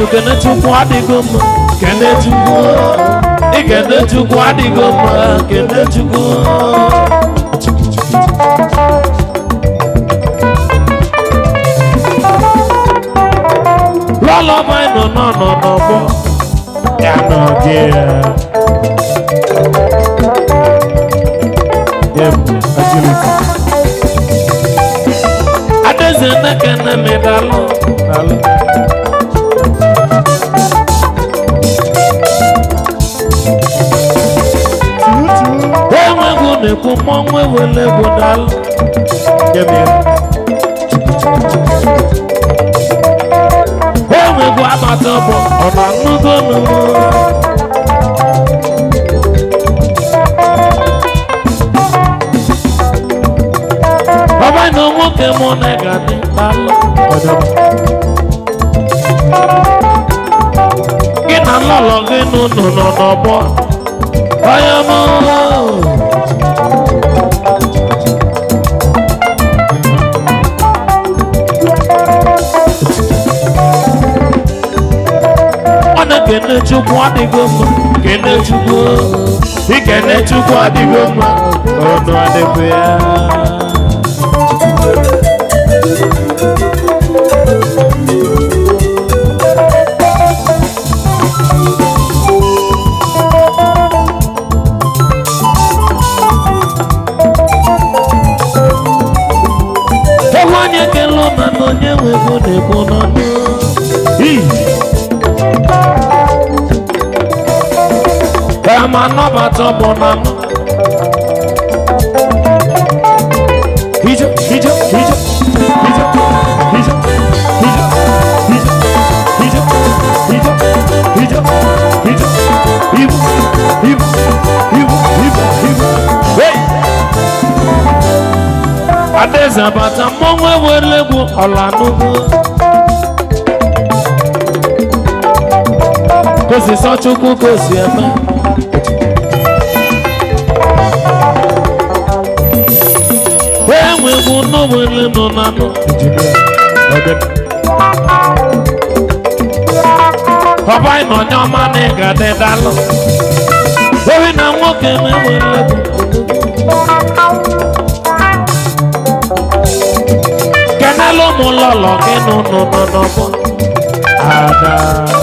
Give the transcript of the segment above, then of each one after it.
kene chukwu adịgo mma kene chukwu ikene chukwu adịgo mma kene chukwu lọlọba nọ nọ nọ n'ọgbọ ya nọ gị ya agility adeze nekene mi dalụ dalụ enwegwu na-ekwu mmọnwụ ewele egwu dalụ Give enwegwu agbata ọbọ ọ na-anụgo n'ụmụ ọba na nwoke mụ na ga-adị dalụ gị na lọlọ gị n'ụlọ nọ n'ọgbọ onye mụ ọ na-ekene chukwu adịgo mma kene chukwu ikene chukwu adịgo mma ọnụ adịgo ya ewu onye ekele ụma na onye nwe ego na-ekwu n'ọnụ Ii. Kama nọbata ọbụ na nọ. Hijo, hijo, hijo, hijo, hijo, hijo, hijo, hijo, hijo, hijo, hijo, hivo, hivo, hivo, hivo, hivo. Hey! Adaeze abata mmọnwụ ewere egwu ọla n'ugwu. Kosi sọ Chukwu kosi eme. enwegwu n'owele nọ na nọ ọba ịnọ onye ọma na ịga dị dalụ owi na nwoke na-ewere egwu kenelu ụmụ lọlọ gị n'ụnụ nọ n'ọgbọ ada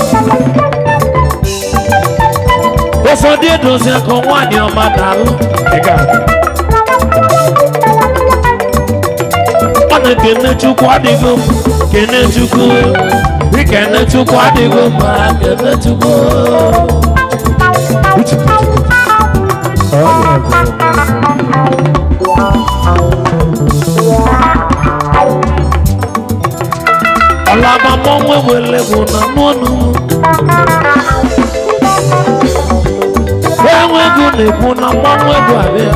ụfọdụ edozi aka nwaanyị ọma dalụ ị ga-adị ọ na-ekene chukwu adịgo m kene chukwu ikene chukwu adịgo mma kene chukwu ọlọma mmọnwụ ewele bụ na n'ọnụ enwe ego na-ekwu na mmọnwụ egwu abịa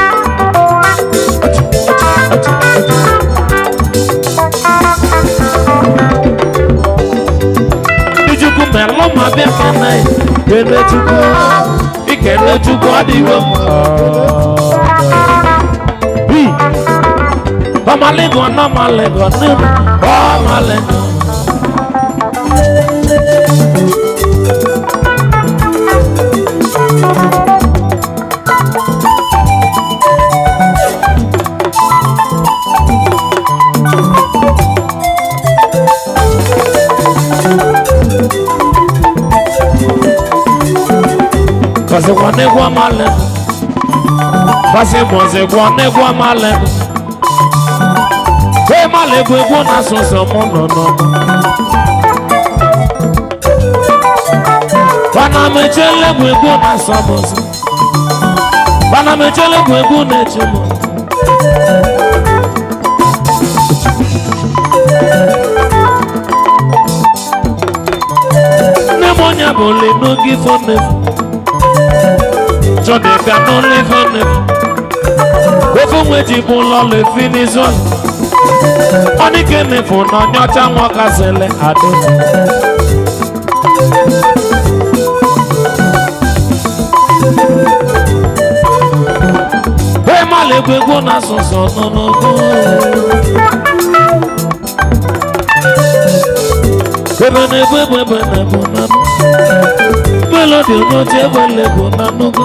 Ichukwu melụ ma bịa kene kene Chukwu ikene Chukwu adịghị mma Bi ọmalịgọ n'ọmalịgọ n'elu ọmalịgọ Kasi kwa negwa male Kasi mwaze kwa negwa male Hey male kwe kwa na soso mono no Bana mechele kwe kwa na somoso Bana mechele kwe kwa na chumo Nemonya bole no give on Jọ̀dẹ̀ gbaná lẹ́fẹ̀ẹ́ ó fún wẹ́jì bú lọ lè fi ní zọ́ọ̀lù. wọ́n ní kí ni fún náà nyọ́chá wọn ká sẹlẹ̀ àdó. bẹ́ẹ̀ má lè gbégbó náà sọ̀sọ̀ nínú ogún. ebe na-egbe egbe ebe na-egbu na nụ melodi onye oche egbele bụ na nnukwu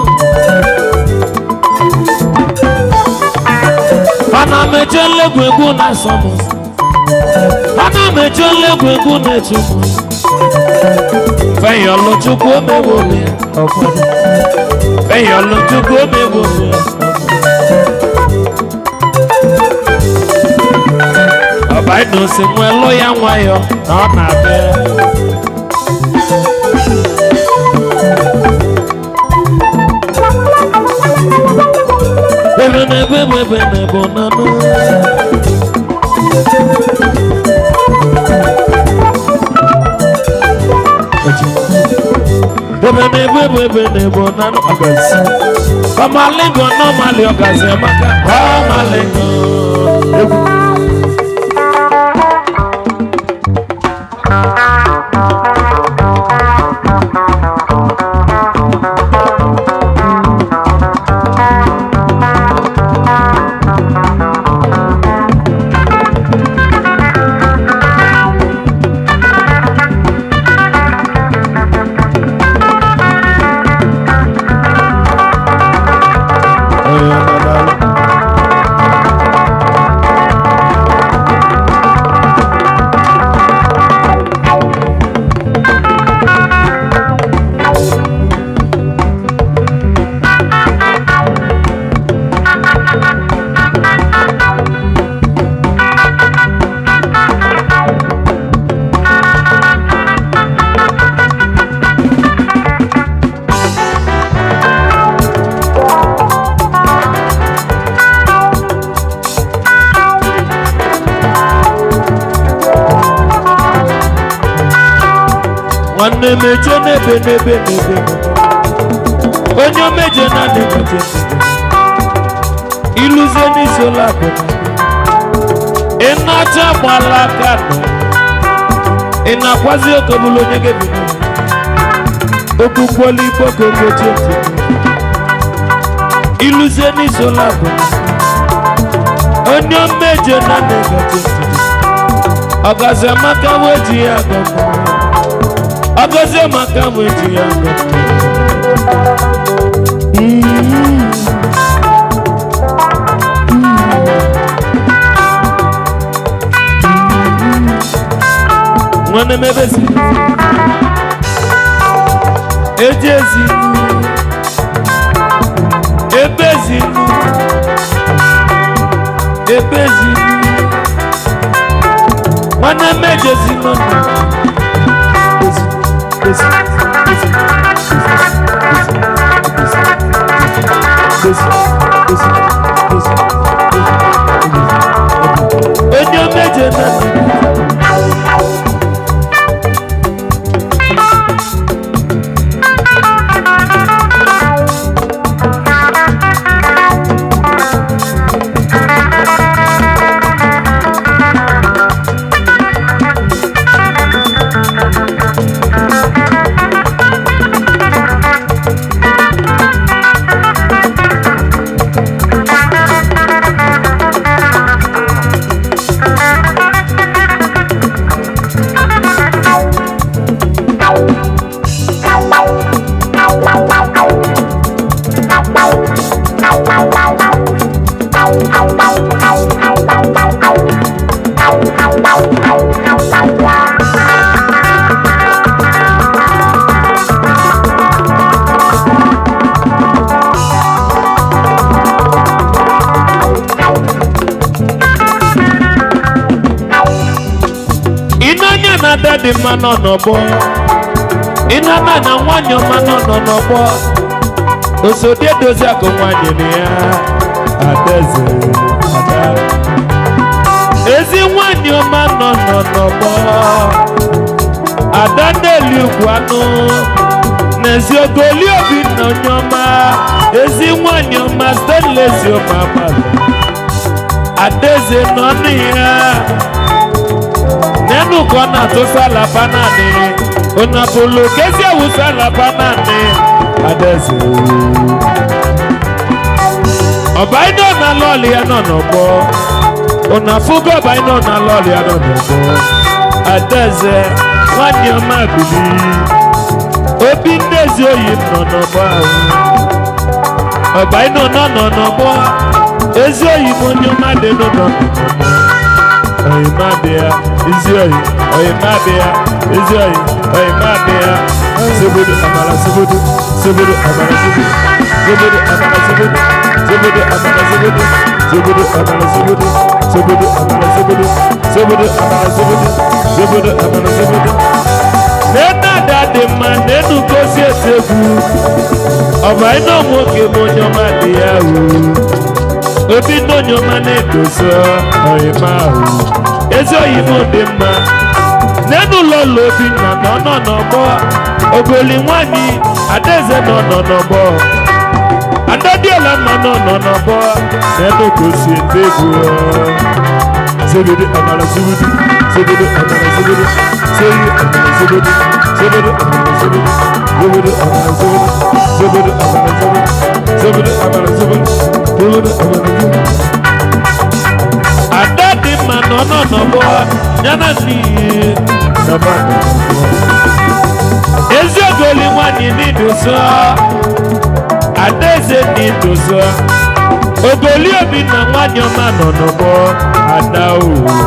ana m eche nlegwu egwu na-asọ m ụzọ. ana m eche nlegwu egwu na-etu m ụzọ. feyọlụ chukwu omewo m ya ọfọdụ feyọlụ chukwu omewo m ya ọbaịna osi nwelụ ya nwayọ na ọ na-abịa ebe na-ebe ebe ebe na-ebe na nụ ebe na-ebe ebe ebe na-ebe na nụ ọgazi ọmalingo n'ọmali ọgazi amaka ọmalingo egwu nwanne m eje n'ebe n'ebe n'ebe onye omeje na na-emeje iluzie n'isi ụlọ akụ ị na-acha gbala aka nọ ị na-akwazi okobulu onye ga-ebi okpukpolu igbo ka ogochi ntị iluzie n'isi ụlọ akụ onye omeje na na-emeje ọgazi amaka wee ji ya agọgọ ọgọzi maka m eji ya nwanne m ebe si eji ezi ebe ezi ebe ezi nwanne m ejezi n'ọnụ onye méje náà. ịnanya na ada dị mma nọ n'ọgbọ ịnana na nwanyị ọma nọ nọ n'ọgbọ osodi edozi akụ nwanyị na ya adaeze ada ezi nwanyị ọma nọ nọ n'ọgbọ ada na-eli ugwu anụ n'ezi ogoli obi na onye ọma ezi nwanyị ọma stanless ọma adaeze nọ na ya nínú kan náà tó sálàbá náà ni onapolo kẹsí ẹwù sálàbá náà ni adẹ́sẹ̀ ọba iná na lọ́ọ̀lì ẹ̀ náà nà gbọ́ onafúgọ́ ọba iná na lọ́ọ̀lì ẹ̀ náà nà gbọ́ adẹ́sẹ̀ nwanne ọma bili obi ndị ezi oyi m nọ n'ọgbọ ahụ ọba ịnụ nọ nọ n'ọgbọ ezi oyi m onye ọma dị nụ nọ n'ọgbọ oyi ma bịa ezi oyi oyi ma bịa ezi oyi oyi ma bịa sobodo amara sobodo sobodo amara sobodo sobodo amara sobodo sobodo amara sobodo sobodo amara sobodo sobodo amara sobodo sobodo amara sobodo sobodo amara sobodo nena ada dị mma nenu gosi eti egwu ọba ịnọ nwoke m onye ọma dị ya wu obi ndị onye ọma na-edozi ọyịma ahụ ezi oyibo dị mma nenu ụlọ ụlọ obi nna nọ nọ n'ọgbọ ogoli nwanyị adaeze nọ nọ n'ọgbọ adadiola nọ nọ nọ n'ọgbọ nenu gosi eti egwu Zebede amala zebede zebede amala zebede seyi amala zebede zebede amala zebede zebede amala zebede zebede amala zebede zebede amala zebede zebede amala zebede. Ada dị mma nọ nọ n'ọgbọ yana n'iyi nọba n'ọgbọ. Ezi ogoli nwanyị n'idosa Adaeze n'idosa ogoli obi na nwanyị ọma nọ n'ọgbọ ada o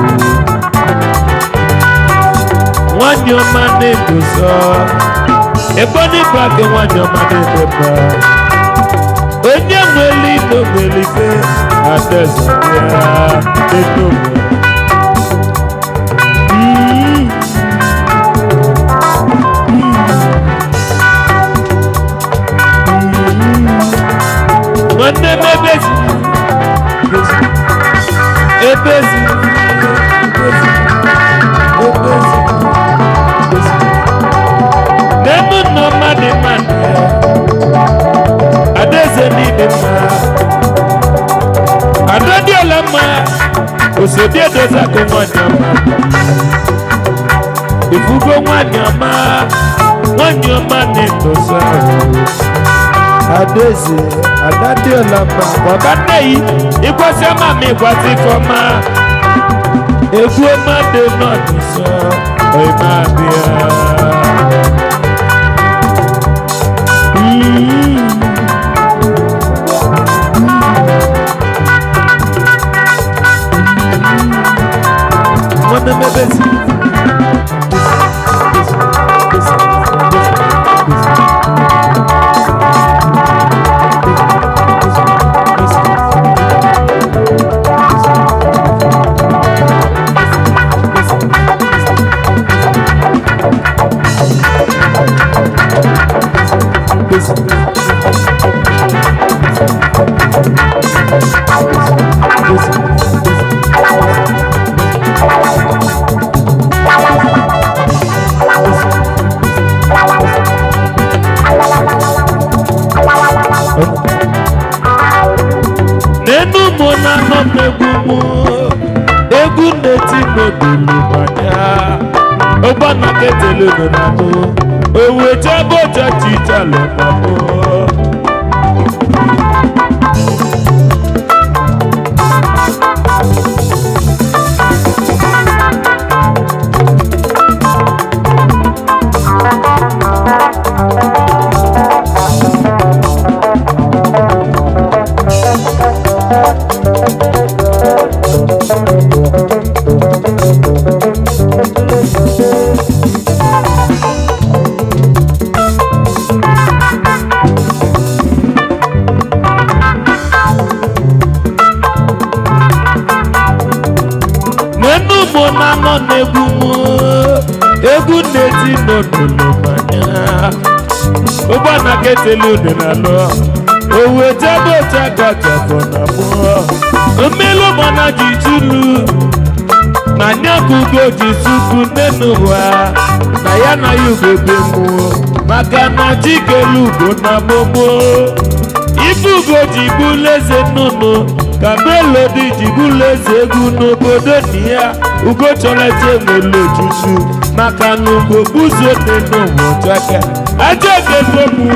nwanyị ọma na-edosa ebe ọ dịba gị nwanyị ọma na-edeba onye nwere ike nwere ike adaeze ya edo nwanne m ebezi ebezi ebezi ebezi n'enu nọ mmadụ mmadụ adaeze n'ide mma adadiola mma osodi edozi akụ nwanyị ọma ifugo nwanyị ọma nwanyị ọma na-edozi ahụ adaeze adadiola mma baba nneyi ịkwasị ọma ma ịkwasị ifeọma egwu ọma dị n'ọdịsọ ọma abịa Mm. nwanne m ebezi n'enu mụ na anọ m egwu mụ egwu na-eti n'odulu manya ụgbọna ketele nọ na mụ owe jebe oje chichalụ na mụ n'enu mụ na anọ n'egwu mụ egwu na-eti n'odulu manya ụgbọna ketele unu na lụ owe jebe oje gachafọ na mụ mmelu gbana ji chulu na nyakugo ji suku n'enu ụwa na ya na ya ugogbe mụ maka na chikelu ugo na gbogbo ife ugo ji bụlụ eze nnụnụ ka melodi ji bụlụ eze egwu n'obodo na ya ugo chọrọ eje nwere ojuju maka na ugo buzo n'ụwa chaka ajọ ego mụ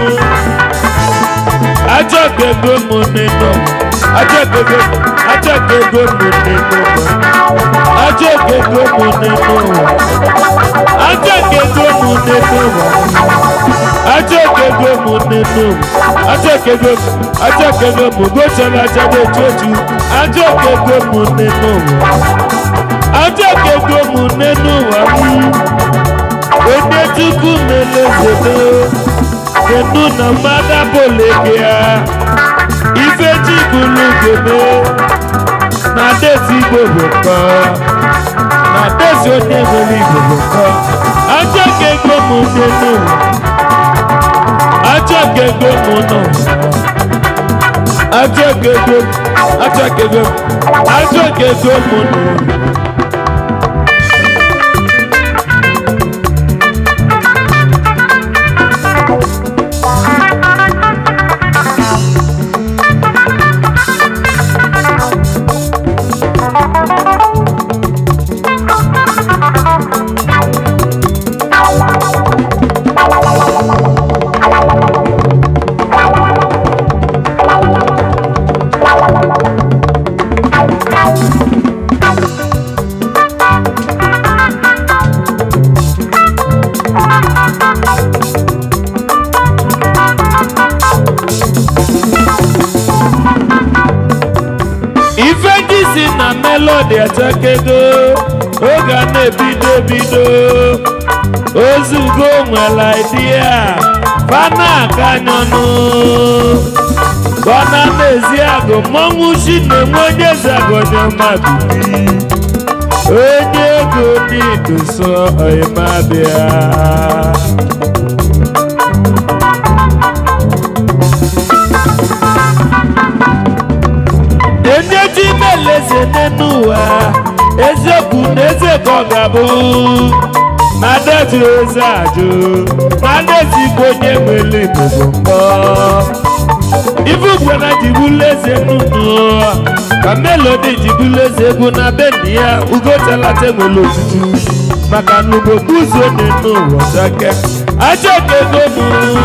ajọ ego mụ n'enu ajọ ego ajọ ego mụ n'enu ajọ kego mụ n'elu ụwa ajọ kego mụ n'elu ụwa ajọ kego mụ n'elu ụwa ajọ kego ajọ kego mụ gochara aja na-echu echu ajọ kego mụ n'elu ụwa ajọ kego mụ n'elu ụwa onye chukwu melezede kedu na mmadụ abụleke ya ife ji bụrụ geme na desi igbo bụ nkọ na desi onye nwere igbo bụ nkọ ajọ ka ego m n'elu ajọ ka ego m nọ ajọ ka ego ajọ ka ego ajọ ka ego m nọ ife ndị si na melodi etekego oge a na-ebido ebido ozugo nwere idea fana akanyọnụ gbana n'ezi agụ mmọnwụ chi na-enwe onye eze agọnye mmadụ onye ego n'iduso ọyịmabịa onye ji meleze n'elu ụwa eziokwu na eze ka ọ ga-abụ na detu eze ajụ na dezigbo onye nwere igbo bụ mbọ ife ugwena jibulu eze nnụnụ ka melodi jibulu eze egwu na beni ya ugotalata nwere otutu maka na ugbo guzo n'elu ụwa chake ajọ ka ego mụ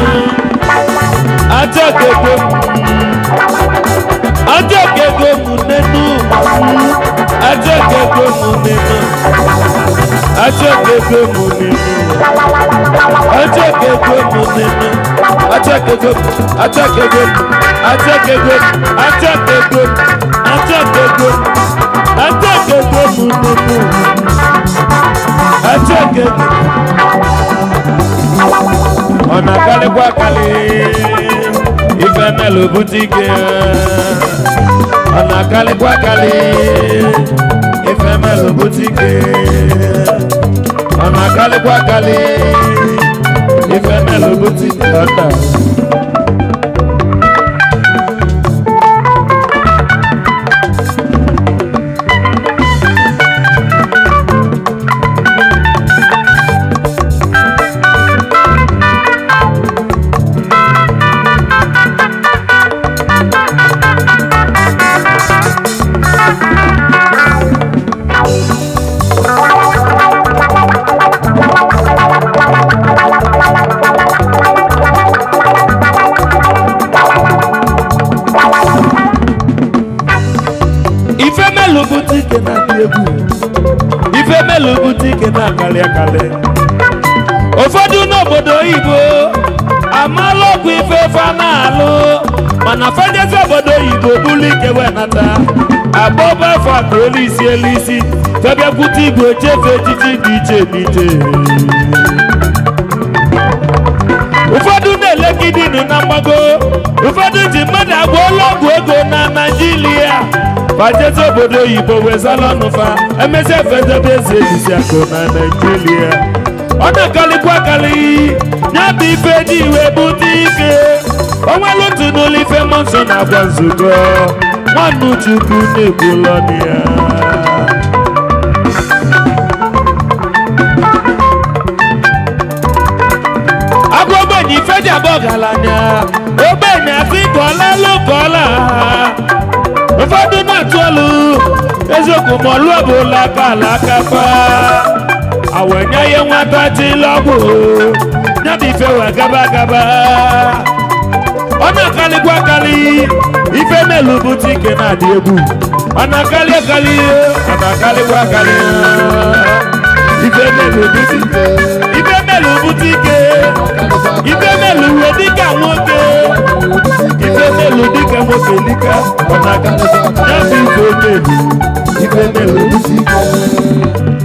ajọ ka ego mụ ajọ kego mu nínú ajọ kego mu nínú ajọ kego mu nínú ajọ kego mu nínú ajọ kego ajọ kego ajọ kego ajọ kego ajọ kego ajọ kego mu nínú ajọ kego ọ̀nà kálíkọ́ kálí ife mẹ́lò bùtíkì ọ̀nà kálíkọ́ kálí ife mẹ́lò bùtíkì ọ̀nà kálíkọ́ kálí ife mẹ́lò bùtíkì ọ̀nà. ife mélòó butike na-adị egwu ife mélòó butike na-akarị akarị ụfọdụ n'obodo oyibo amaala ọgwụ ife fa na-alụ mana fedezi obodo oyibo bụrụ ike wee nata agbọba afọ aka elu isi elu isi febiakwute igwe chefe echichi dị iche dị iche ụfọdụ na-elegidinu na mgbago ụfọdụ ji mmadụ agwọọla ọgwụ ego na naijiria fajezi obodo oyibo wezala ọnụfa emesịa fedebe eze ejisi akụ na naijiria ọ na-akarịkwa akarị ya bụ ife dị iwe bute ike onwere otu n'ụlọ ife mmụọ nsọ na-agwa nzukọ nwanne chukwu na-egbula ọnụ ya agụ ogbenye ife ji abụ ọgaranya ogbenye asị kọọla lụ kọọla ụfọdụ na-atụ ọlụ eziokwu ma ọlụ ọbụla aka ala aka fa awenye ihe nwata tila ọgwụ ya bụ ife wee gaba gaba ọ na-akarịkwa akarị ife melu bute ike na-adị egwu ọ na-akali akali ọ na-akalikwa akali ife melu bute ife melu bute ike ife melu uwe dịka nwoke ife melu dịka nwoke dịka ọ na-aga ya bụ ife melu ife melu bute ike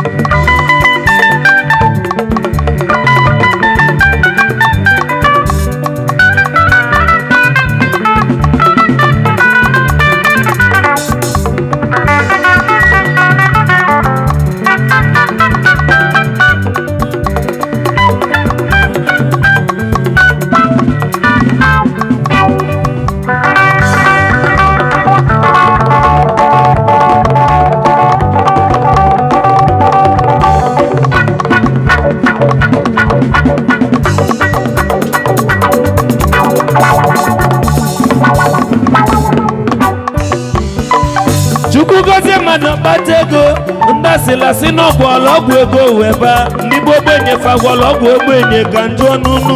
chukwu gozie mmadụ kpata ego ndị asịlasị n'ọgwụ ọlọgwụ ego wee baa ndị gboo ogbenye fagwọrọ ọgwụ ogbenye ka njụ ọnụnụ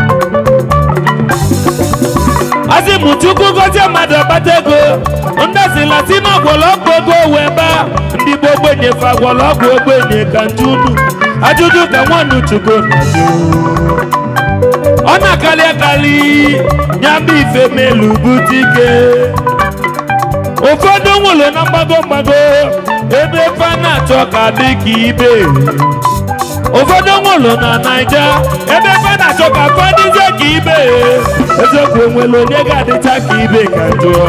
asị mụ chukwu gozie mmadụ kpata ego ndị asịlasị n'ọgwụ ọlọgwụ ego wee baa ndị gboo ogbenye fagwọrọ ọgwụ ogbenye ka njụ unu ajụjụ ka nwannu chukwu na-ajụ ọ na-akali akali ya bụ ife melu bute ike ụfọdụ nwụrụ na mgbago mgbago ebe fa na-achọ ka dị ka ibe ụfọdụ nwụrụ na naija ebe fa na-achọ ka fa dịzie ka ibe eziokwu onwere onye ga-adịcha ka ibe ka jụọ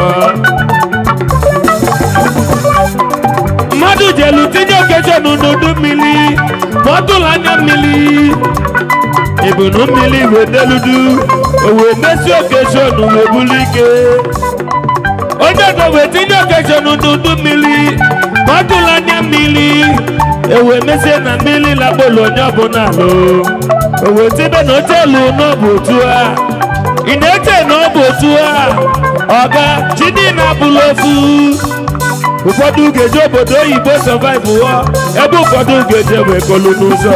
mmadụ jelu tinye okechọn n'udu mmiri ma ọ tụrụ anya mmiri ebunu mmiri wedeludu o wee mesi okechọn wee bulu ike onye dobe tinye okechọn n'udu mmiri ma ọ tụrụ anya mmiri ewe mesie na mmiri lakpolu onye ọbụla alụ owe tibe na ochelu n'ọbụ otu a ị na-eche na ọ bụ otu a ọga chidi na-abụla ofu ụfọdụ ga-eje obodo oyibo survive wụọ ebe ụfọdụ ga-eje wee kolu n'ụzọ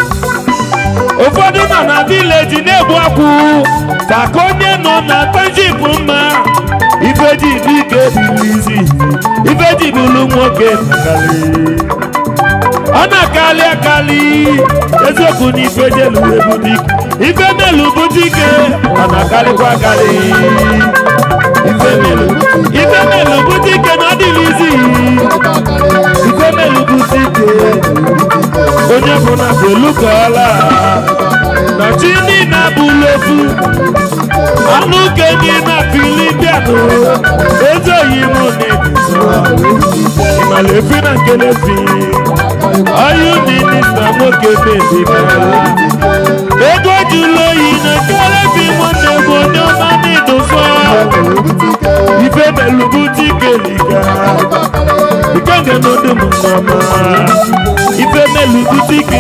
ụfọdụ nọ na vileji na-egbu akwụ maka onye nọ na township mma ifeji bụ ike bilizi ifeji bụrụ nwoke nakarị ọ na-akali akali eziokwu na ifejelu ebute ike ife melu bute ike ọ na-akarịkwa akali ife melu ife melu bute ike na ọ dịlizi ife melu bute ike onye bụ na belukọla na chi niile abụla ofu anụ kenyi na filipianụ ezoghị m na-ebiso ịmala efi na nkelefi ọyụ minista nwoke bebibe ego jụrụ oyi na nkelefi nwanne bụ onye ọma n'ịdụsọ ife melubutike liga ikenge n'odum mama ife melubutike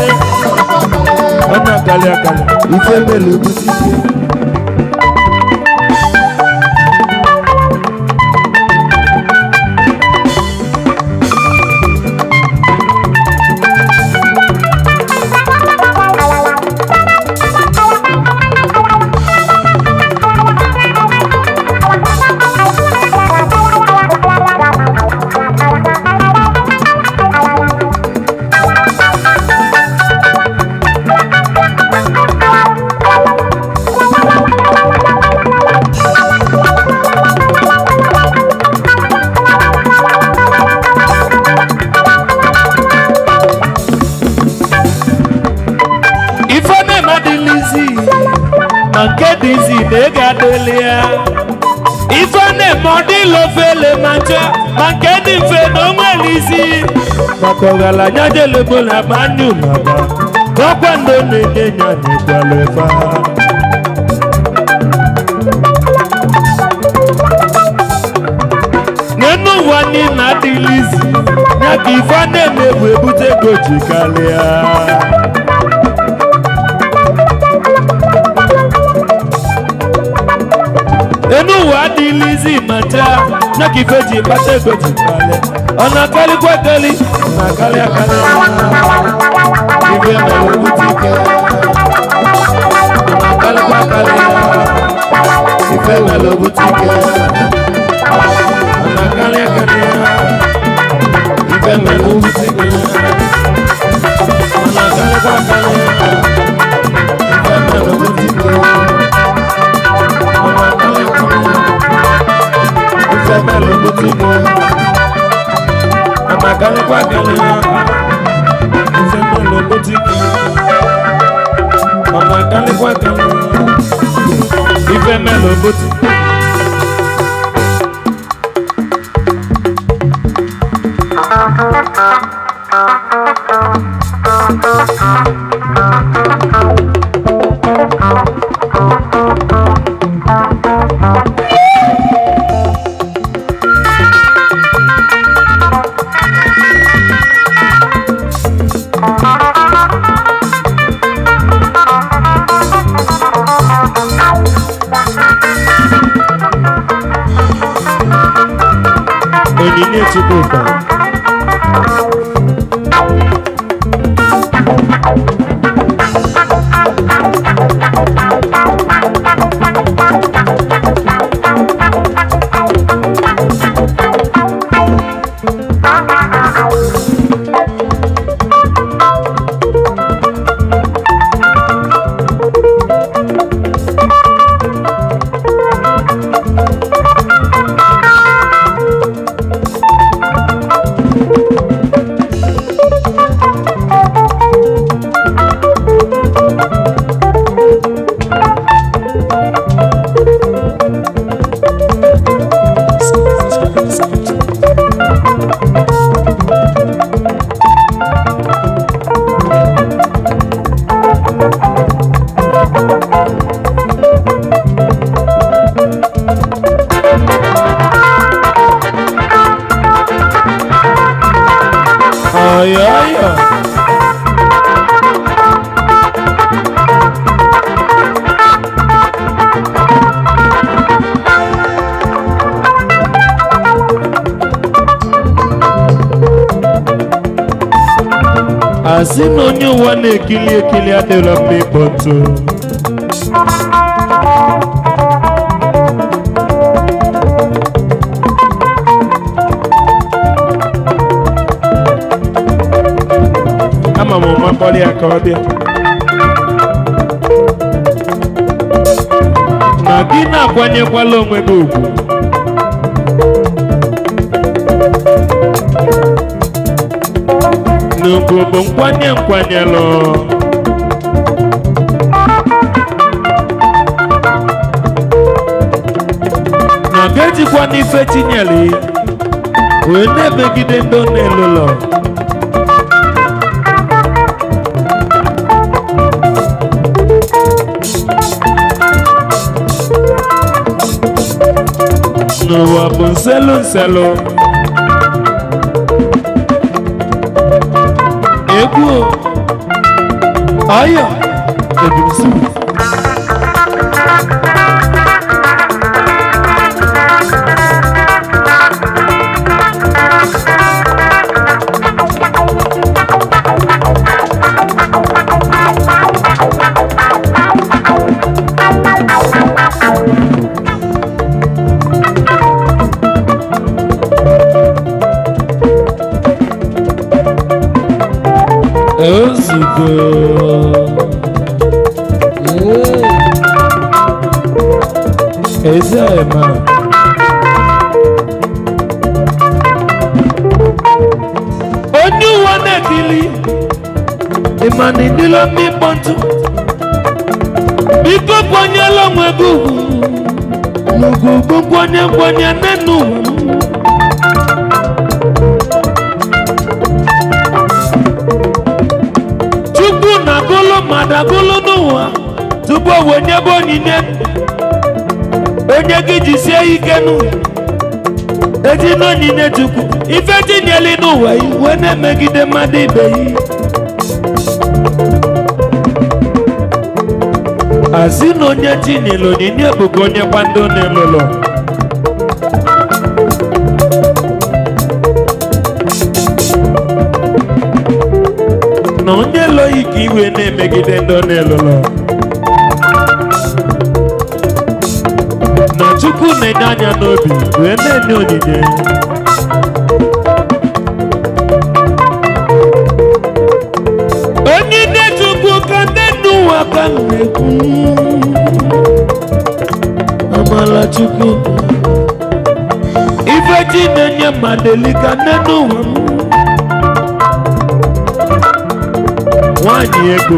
ọ na-akali akali ife melubutike ife na-eme adịlizi ma nke dịzi na ego adịlị ya ife na-eme ọ dịla ofele ma ncha ma nke dị mfe na onwere isi maka ọgaranya jelebo na manu naba n'ọkwa ndo na-enye ya n'ịkwala efe n'enu ụwa niile adịlizi ya ka ife a na-eme bụ ebute ego ji karịa enu ụwa adịghịzi ma ncha ya ka ife ji kpata ego ji karịa ọ na-akarịkwa akali ọ na-akarị akarị ife mere obute ike ọ na-akarịkwa akarị ife mere obute ike ọ na-akarị akarị butu onyinye chukwuka ọyọyọ asị na onye ụwa na-ekili ekili adịrọ mma ịkpọ ntụ ama m ụma kpọrọ ya ka ọ bịa na gị na-akwanyekwala onwe gị ugwu n'ugwu bụ nkwanye nkwanyelụ na ga-ejikwa n'ife tinyere wee na-emegide ndị ọ na-elụlọ n'ụwa bụ nselu nselu egwu ọyọ ebumsi ozugbo ezema onye ụwa na-ekili ịma na ịdịla mma ịkpọ ntụ biko kwanyela onwe gị ugwu n'ugwu bụ nkwanye nkwanye nne n'ụwa chukwu na-agụlụ mmadụ agụlụ n'ụwa tupu o wee nyebe onyinye onye gị jisie ike n'ụwa eji n'onyinye chukwu ife tinyeli n'ụwa iwe na-emegide mmadụ ibe ya asị na onye tinyere onyinye bụ ka onye kwa ndị na-elụlọ na onye lụghị ka iwe na-emegide ndị ọ na-elụlọ na chukwu na-enye anya n'obi wee na-enye onyinye onyinye chukwu ka ndị n'ụwa ka m na-ekwu amala chukwu ife chi na-enye mmadụ elika nne n'ụwa m nwanyị ego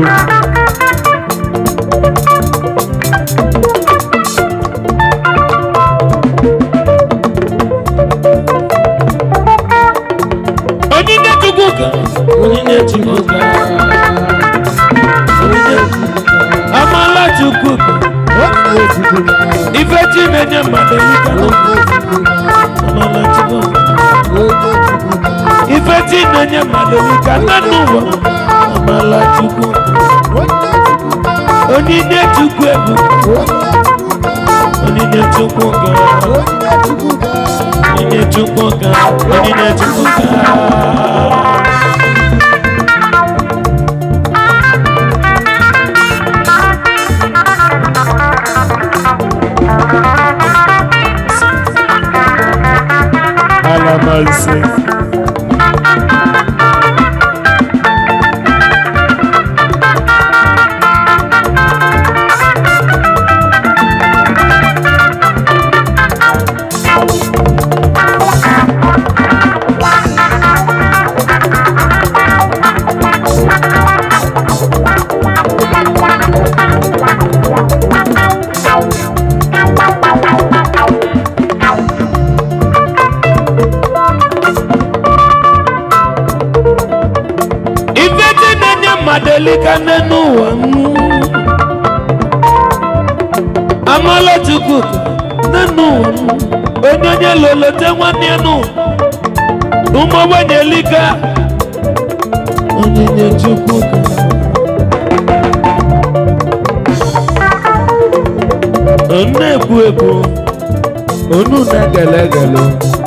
chukwu ife chi na-enye mmadụ elika amala chukwu ife chi na-enye mmadụ elika nne n'ụwa amala chukwu onyinye chukwu ebu onyinye chukwu ga onyinye chukwu ga onyinye chukwu ga alamalise ife dị na-enye mmadụ elika nne n'ụwa m amala chukwu nne n'ụwa m onye onye lolote nwanne ya n'ụwa ụmụ ogbenye elika onyinye chukwu na-ekwu ekwu onu na-egele egele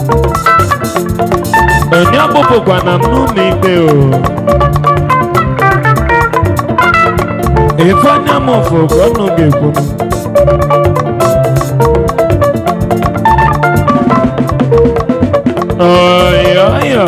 onye ọkpụpụkwa na m n'ụlọ ikpe o ife anya m fụ ka ọnụ ga-ekwu m ọyọ ọyọ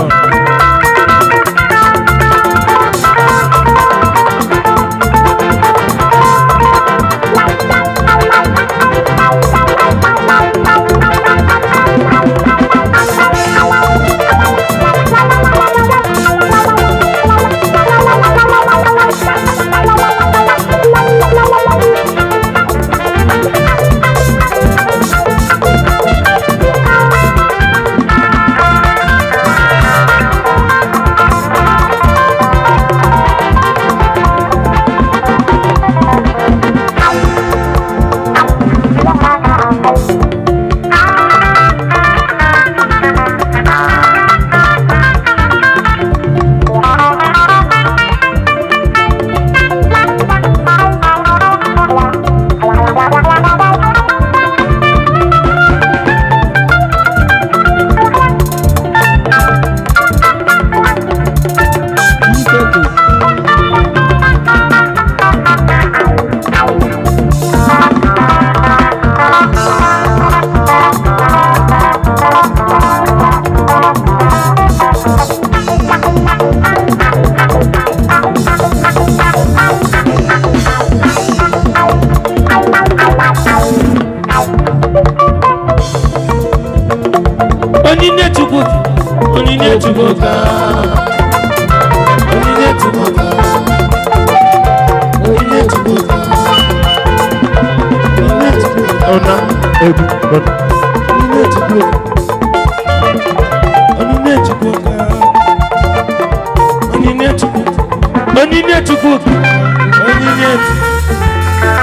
onyinye chukwu onyinye chukwu ka onyinye chukwu ka onyinye chukwu ka onyinye chukwu ka ọna egwu ọna onyinye chukwu ka onyinye chukwu ka onyinye chukwu ka onyinye chukwu ka onyinye chukwu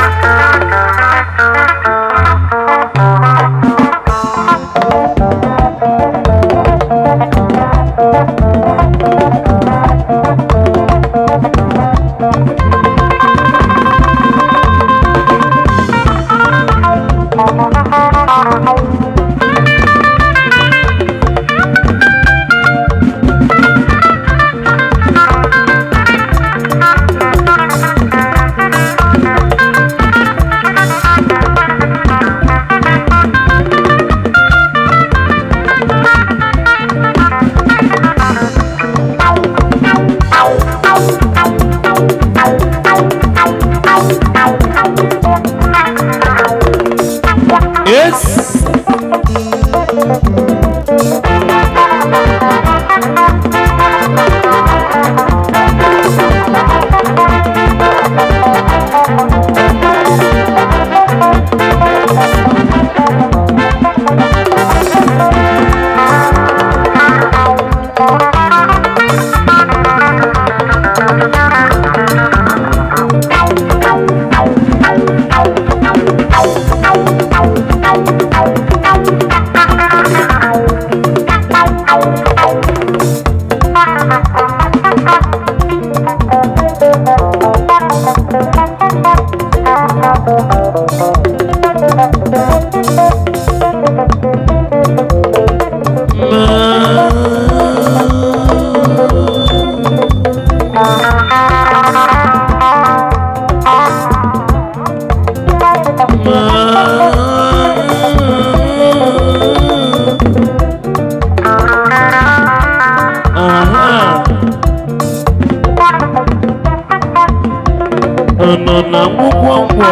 Ọnọ na nwụkwọ ngwọ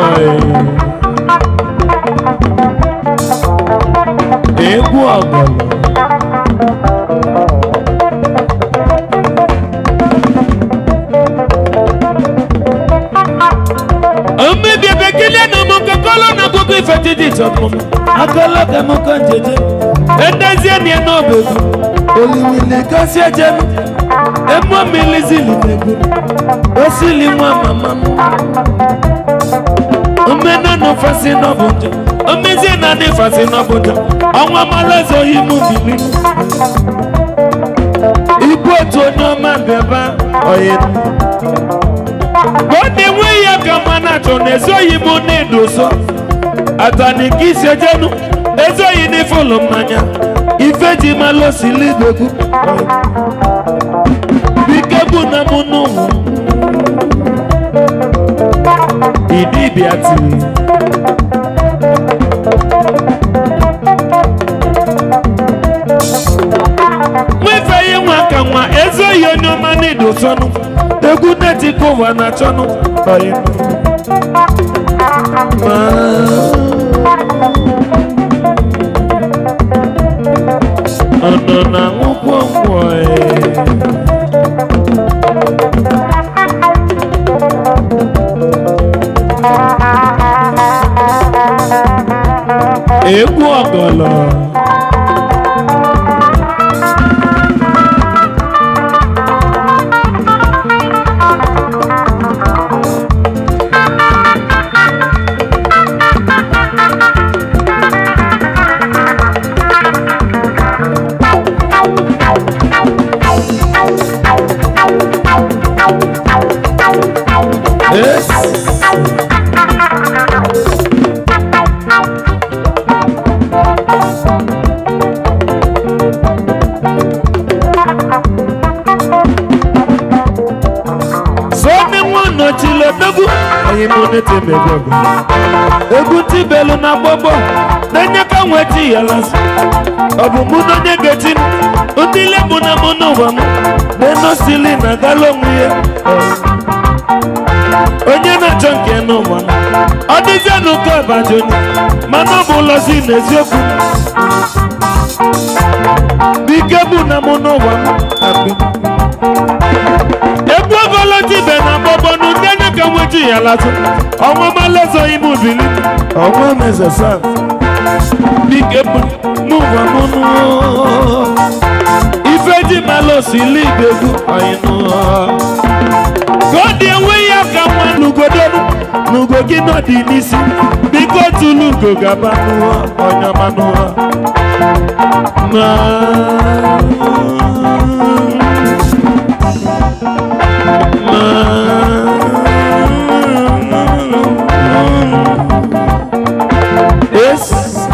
egwu ọgọlọ omebi ebekele na mụ kakọlọ na akụkọ ife titi tọpụ akọlọ ka mụ kọ njeje edezie nie n'obodo oliwili kasị ejem emo milizili megbu osili nwa mama m omenanu fasi n'ọbụja omezie na ndị fasi n'ọbụja ọnwa malazi oyi mụ bili igbu otu onye ọma bịaba oyi ka ọ na-enwe ya ka mma na-achọ na ezoghị m na-edo ụsọ atani ka isi ejenu ezoghị n'ife ụlọ mmanya ife ji malụ osili dogu bike bụ na mụ n'ụmụ idibia tiri nwefeghị nwa ka nwa ezoghị onye ọma na-edo sọnụ egwu netika ụwa na chọnụ ọyịnụ ma ọnọ na nwụkwọ ngwọ egwu ọgọlọ Yes. Sọ́ni wọn nọ chile dogu anyị mụ n'ete mebe ọgụ. Egwu tibelu na gbogbo na-enye ka nwe ti ya lasị. Ọ bụ mụ na onye ga-eti m, ndị ile mụ na mụ n'ụwa m, na-enosili na gala onwe ya. onye na-achọ nke n'ụwa m ọ dịzie n'ụkọ ọbajoni mana ọ bụ ụlọzi n'eziokwu bike bụ na mụ n'ụwa m akpị egwu ogolotibe na gbọbọnụ ndị anya ka nweji ya latụ ọnwa malezo ime ubili ọnwa mezesa bike bụ n'ụwa m nụ ife ji malosi ligegwu ọyịnụ ka ọ dị enwe ya ka nwa n'ugodonu n'ugo gị nọ dị n'isi biko tulu ugo gaba n'ụwa ọnyama n'ụwa ma Yes.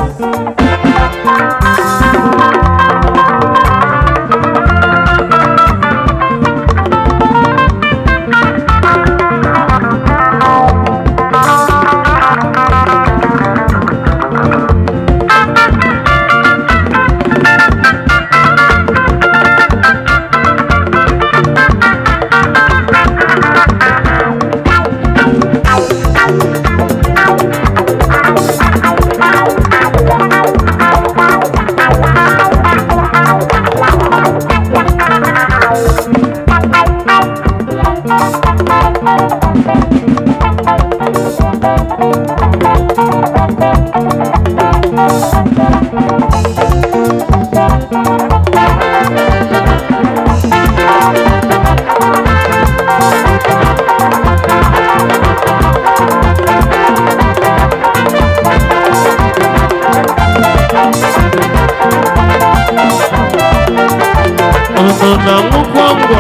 ọnọ na nwụkwọ ngwọ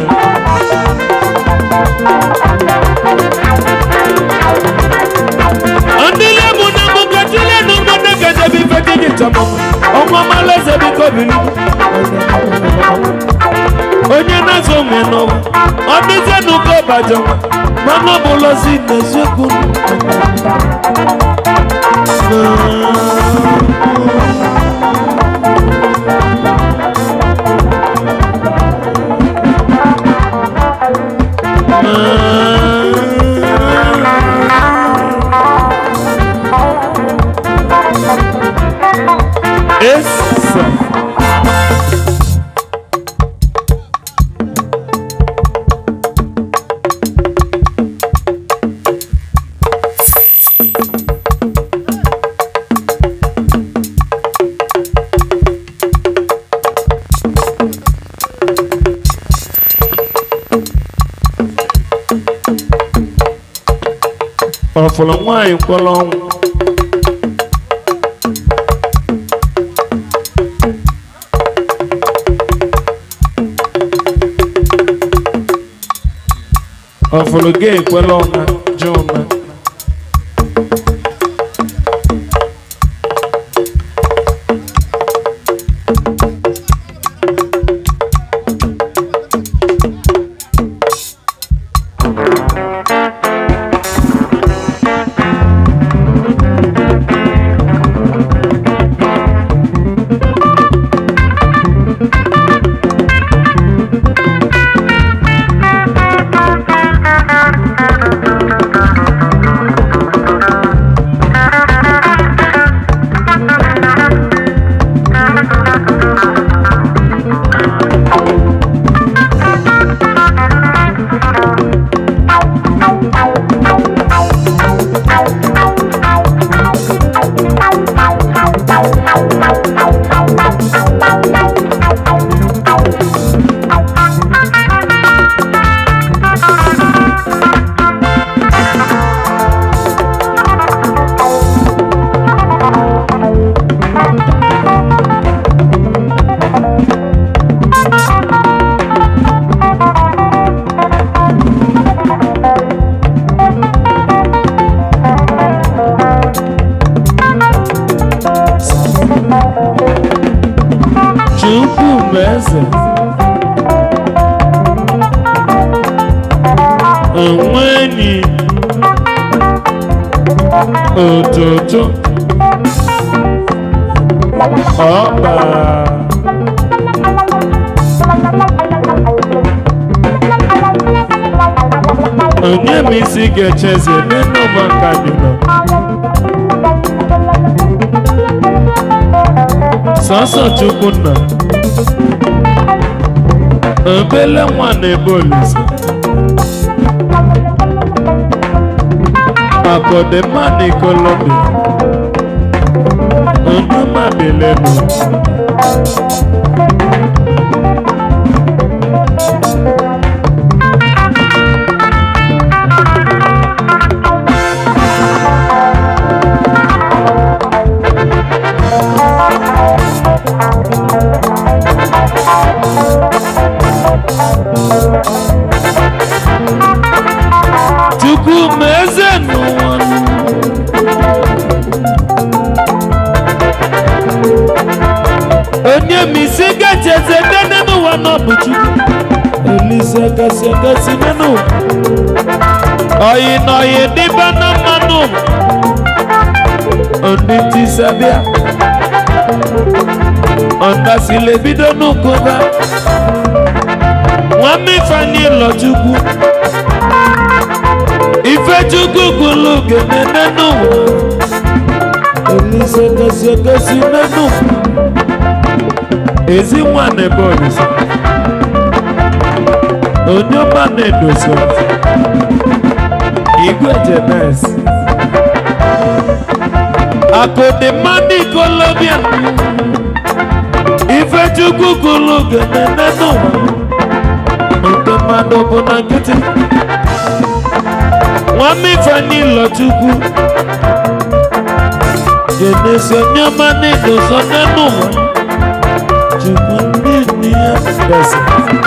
ndị lebu na mụgachile na mmadụ gajebi ife dị dị chọmọ ọnwa malaeze biko bili onye na-azụ onwe n'ụwa ọ dịzie n'ụka ọbaja nwa mana ọ bụ ụlọzi n'eziokwu Esa. ọ fụrụ nwaanyị mkpọrọ ọnwụ ọ fụrụ gị ekwela ọna ji ụna chukwu bụ eze onwe enyi otutu ọba onye m isi ga-echeze n'elu maka dị nọ sọsọ chukwunna obele nwa na-ebe olise akọdịma na ikolobi onyemadilelu chukwu ma eze n'ụwa onye m isi gacheze dene n'ụwa n'ọbụ chukwu elise kasị akasị n'ụwa oyi na oyi dịba na mmanụ ndị tisabịa ọndasile bido n'ụkụba nwanne ifeanyị lọchukwu ifechukwu kwulu genene n'ụwa elise kasị akasị n'ụwa ezi nwa na-ebe olise onye ọma na-edozi igwe jenes akụdịmma n'ikolobia ifechukwu kwulu genene n'ụwa nke mmadụ bụ na nkịtị nwanne ifeanyị lọchukwu jenesi onye ọma na-edozi n'ụwa chukwu ndị nne ya desi